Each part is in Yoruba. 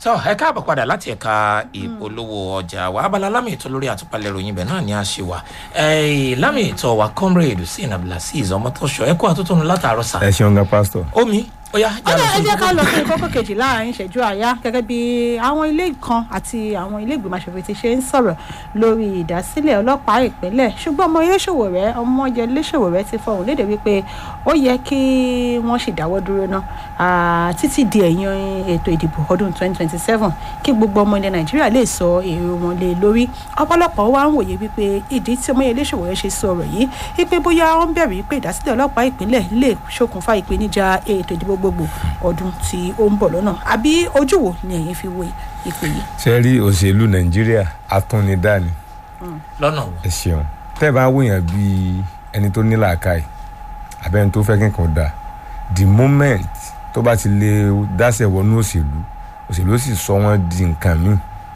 tó ẹ káàbọ̀ padà láti ẹ̀ka ìpolówó ọjà wa abala lámì ètò lórí àtúpalẹ̀ ìròyìn ibẹ̀ náà ni a ṣe wà lámì ètò wa comrade hussein abdulaziz ọmọtọ́ṣọ ẹ kó àtúntò látàárọ̀ sá. ẹ ṣeun gan pásítọ̀. omi ó yá ọ̀dà ẹ jẹ́ ká lọ sí kókó kejì láàrin ìṣẹ́jú àyá gẹ́gẹ́ bí àwọn ilé kan àti àwọn ilé ìgbìmọ̀ aṣòfin ti ṣe ń sọ̀rọ̀ lórí ìdásílẹ̀ ọlọ́pàá ìpínlẹ̀ ṣùgbọ́n ọmọ iléṣòwò rẹ ọmọ yẹ iléṣòwò rẹ ti fọhùn léde wípé ó yẹ kí wọ́n sì dáwọ́ dúró ná títí di ẹ̀yìn ètò ìdìbò ọdún 2027 kí gbogbo ọmọ ilẹ̀ nàìjíríà lè sọ èrò wọn lé lórí ọ̀pọ̀lọpọ̀ wa ń wòye wípé ìdí tí ọmọ iléṣòwò rẹ ṣe sọ ọ̀rọ̀ yìí wípé bóyá wọ́n bẹ̀rù wípé ìdásílẹ̀ ọlọ́pàá ìpínlẹ̀ lè ṣokùnfà ìpèníjà ètò ìdìbò gbogbo ọdún tí ó ń bọ̀ lọ́nà àbí ojú wo ni ẹ̀yin fi wo ìpè yìí. ṣe rí òṣèlú nàìjíríà atúnidá ni lọ́nà wo. ẹ ṣeun tẹ́ ẹ bá wòyàn bíi ẹni tó ní làákàyè àbẹ́ni tó fẹ́ kí nǹkan dà the moment tó bá ti lè dáṣẹ̀ wọnú òṣèlú òṣèlú sì sọ wọ́n di nǹkan míì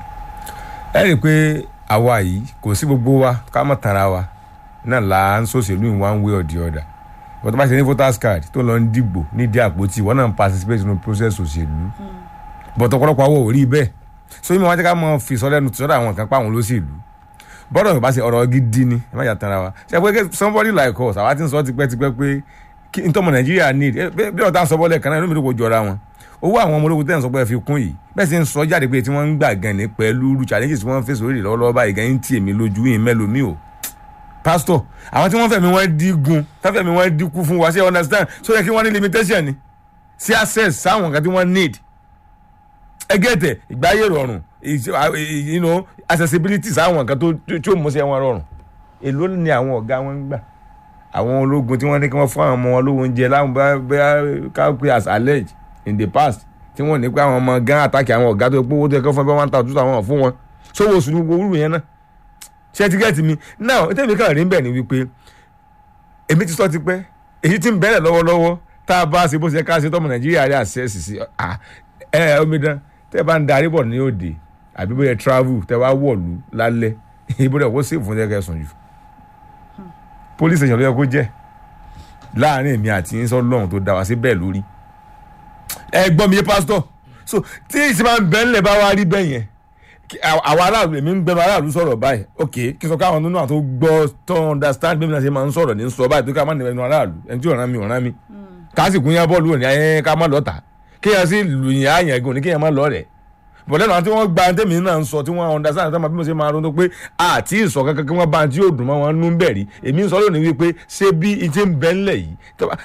ẹ rí i pé àwa yìí kò sí gbogbo wa ká mọ̀ tara wa náà là ń sòṣèlú in one way or the other wọ́n tó bá ṣe ní voters card tó lọ ń dìgbò nídìí àpótí wọ́n náà ń participate nínú process òṣèlú but ọ̀pọ̀lọpọ̀ àwọn ò rí bẹ́ẹ̀ so yín mi wọ́n ti ká mọ fi sọ́dọ̀ ẹnu sọ́dọ̀ àwọn kan pa àwọn olóṣèlú bọ́dọ̀ yorùbá ṣe ọ̀rọ̀ gidi ni ẹ má yà tanra wa ṣe pé somebody like us àwa ti ń sọ tipẹ́tipẹ́ pé kí n tọ́mọ nàìjíríà need bí ọ̀tá ń sọ bọ́lẹ̀ kan náà inú mi ló kò jọra wọn owó àwọn ọmọ ológun tẹ̀ ń sọ pé ẹ fi kún yìí bẹ́ẹ̀ sì ń sọ jáde pé tí wọ́n ń gbà gan ní pẹ̀lú challenges tí wọ́n ń fèsì orí lọ́wọ́lọ́wọ́ báyìí gan ń tì èmi lójú yìí mẹ́lòmíì o pastor àwọn tí wọ́n fẹ̀mí wọ́n dígun táfẹ̀mí wọ́n dínkù fún wa ṣe understand so yẹ kí wọ́n ní limitation ni sí access sáwọn nǹkan tí wọ́n need ẹgẹ́tẹ̀ ìgbáyé rọrùn you know accessibility sáwọn nǹkan tó tí ó mú sí wọn rọrùn èló ni àwọn ọ̀gá wọn ń gbà àwọn ológun tí wọ́n ní kí wọ́n fún àwọn ọmọ wọn lówó oúnjẹ láwọn bẹ́ẹ̀ ká pé as alleged in the past tí wọ́n ní pé àwọn ọmọ gan àtàkì àwọn ọ̀gá tó pé owó tó yẹ kó fún ẹ bá one thousand two thousand fún wọn sówó oṣù ní gbogbo orú yẹn náà ṣe ti gẹ́ẹ̀tì mi náà tẹ́mi kàn rí bẹ́ẹ̀ ni wípé èmi ti sọ ti pẹ́ èyí tí ń bẹ̀rẹ̀ lọ́wọ́lọ́wọ́ tá a bá ṣe bó ṣe ká ṣe tọ́mọ nàìjíríà rí àṣẹ́sì sí ẹ ẹ omidan tẹ́ bá ń darí bọ̀ ní òde àbí bóyá travel tẹ́ wá wọ̀lú lálẹ́ ibo rẹ̀ kó sèfù fún ẹ̀kẹ́ sùn jù police station ló yẹ kó jẹ́ láàrin èmi àti yín sọ lọ́hùn tó dá wa sí bẹ́ẹ̀ lórí ẹ gbọ́ mi yé pásítọ̀ so tí ìsìn máa ń bẹ́ẹ̀ ńlẹ̀ bá wa rí bẹ́ẹ̀ yẹn àwọn aráàlú èmi ń gbẹnu aráàlú sọ̀rọ̀ báyìí ok kí n sọ káwọn nínú àwọn tó gbọ́ tó understand bí mi náà ṣe máa ń sọ̀rọ̀ ní sọ báyìí tó ká má nìyẹn aráàlú ẹni tí ọ̀ràn mi ọ̀ràn mi káàsì kún yẹn bọ́ọ̀lù òní ayé ká má lọ́ta kéèyàn sì lùyìn àyàn gan ní kéèyàn má lọ́ rẹ̀ bọ̀ lẹ́nu àwọn tí wọ́n gba tẹ́mi náà ń sọ tí wọ́n understand tí wọ́n bí mo ṣe máa ronú pé àti ìsọ̀ kankan kí wọ́n bá tí yóò dùn mọ́ wọn nú bẹ̀rí èmi ń sọ lónìí wípé ṣé bí ìtì ń bẹ́ ńlẹ̀ yìí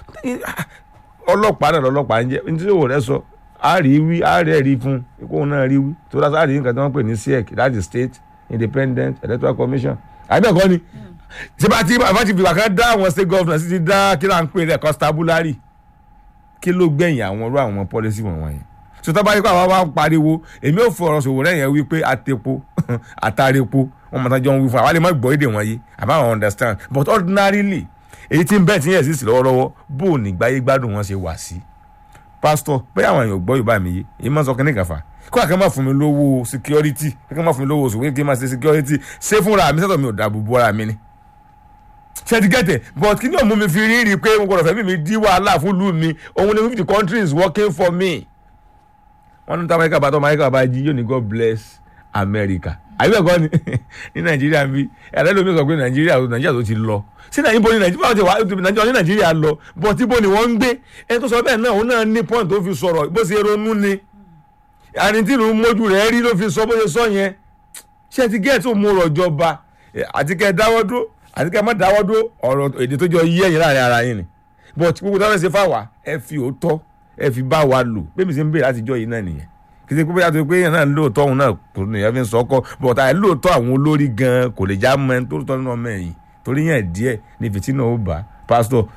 ọlọ́pàá náà lọ́lọ́pàá ń jẹ́ ní tí yóò rẹ sọ a rí wí a rí ẹ̀rí fún ikú náà rí wí tó dáa sáàrí nǹkan tí wọ́n pè ní siec that is state independent electoral commission àbẹ̀kọ́ ni ṣé bá ti bá ti fìgbà kan dá àwọn state governors ti dá kí là ń pè rẹ̀ constabulary kí ló gbẹ̀yìn àwọn irú àwọn policy wọn wọ̀nyẹn so tó bá yẹ kó àwọn wa pariwo èmi ò fọ̀rọ̀ sòwò rẹ̀ yẹn wí pé àtẹ̀po àtàrẹ̀po wọn mọ̀tàn jọ ń wí fún àwọn lè má gbọ́ èdè wọn yé àbá àwọn understand but ordinarily èyí tí ń bẹ́ẹ̀ tí yẹn sì sí lọ́wọ́lọ́wọ́ bó o ní gbáyé gbádùn wọn ṣe wà sí pásítọ̀ bẹ́ẹ̀ àwọn èèyàn gbọ́ yorùbá mi yé èyí máa ń sọ kínní kan fà kó àkàn máa fún mi lówó security kí máa fún mi lówó oṣù kí n máa ṣe security ṣé fúnra mi sẹ́tọ̀ mi ò dàbò bo ara mi ni. ṣé ti gẹ́tẹ̀ but kí ni òun mú mi fi rí rí i pé mo gbọ́dọ̀ fẹ́ mi mi dí wàhálà fún ìlú mi òun ni fifty countries working for me. wọ́n ní táwọn ẹ̀ka bá tọ́ amẹ́ríkà bá jí yóò ní God bless America àbí ẹ̀kọ́ ni ní nàìjíríà bí ẹ̀rẹ́ lómi sọ pé nàìjíríà nàìjíríà tó ti lọ sí nàìjíríà ní nàìjíríà ti wà nàìjíríà ní nàìjíríà lọ bọ̀ tí bó ni wọ́n ń gbé ẹni tó sọ bẹ́ẹ̀ náà òun náà ní point tó fi sọ̀rọ̀ bó ṣe ronú ni àní tí ìlú mójú rẹ̀ rí ló fi sọ bó ṣe sọ yẹn ṣé ti gẹ́ẹ̀ tó mú ọ̀rọ̀ jọba àti kẹ́ ẹ dáwọ́ dúró àti kẹ́ ẹ má dáwọ́ dúró ọ̀rọ̀ èdè tó jọ yí ẹ̀yìn láàrin ara yín ni but gbogbo táwọn ẹ̀ ṣe fáwa ẹ fi òótọ́ ẹ fi bá wa lò bẹ́ẹ̀ mi ṣe ń bèèrè látijọ́ yìí náà nìyẹn kìsì pé bóyá tó pé yẹn náà lóòótọ́ òun náà kò ní ẹ̀fín sọ́kọ́ bọ̀tà ẹ̀ lóòótọ́ àwọn olórí gan kò lè já mọ́ ẹni tó tọ́ nínú ọmọ ẹ̀yìn torí yẹn díẹ̀ ní fìtínà ó bá pásítọ̀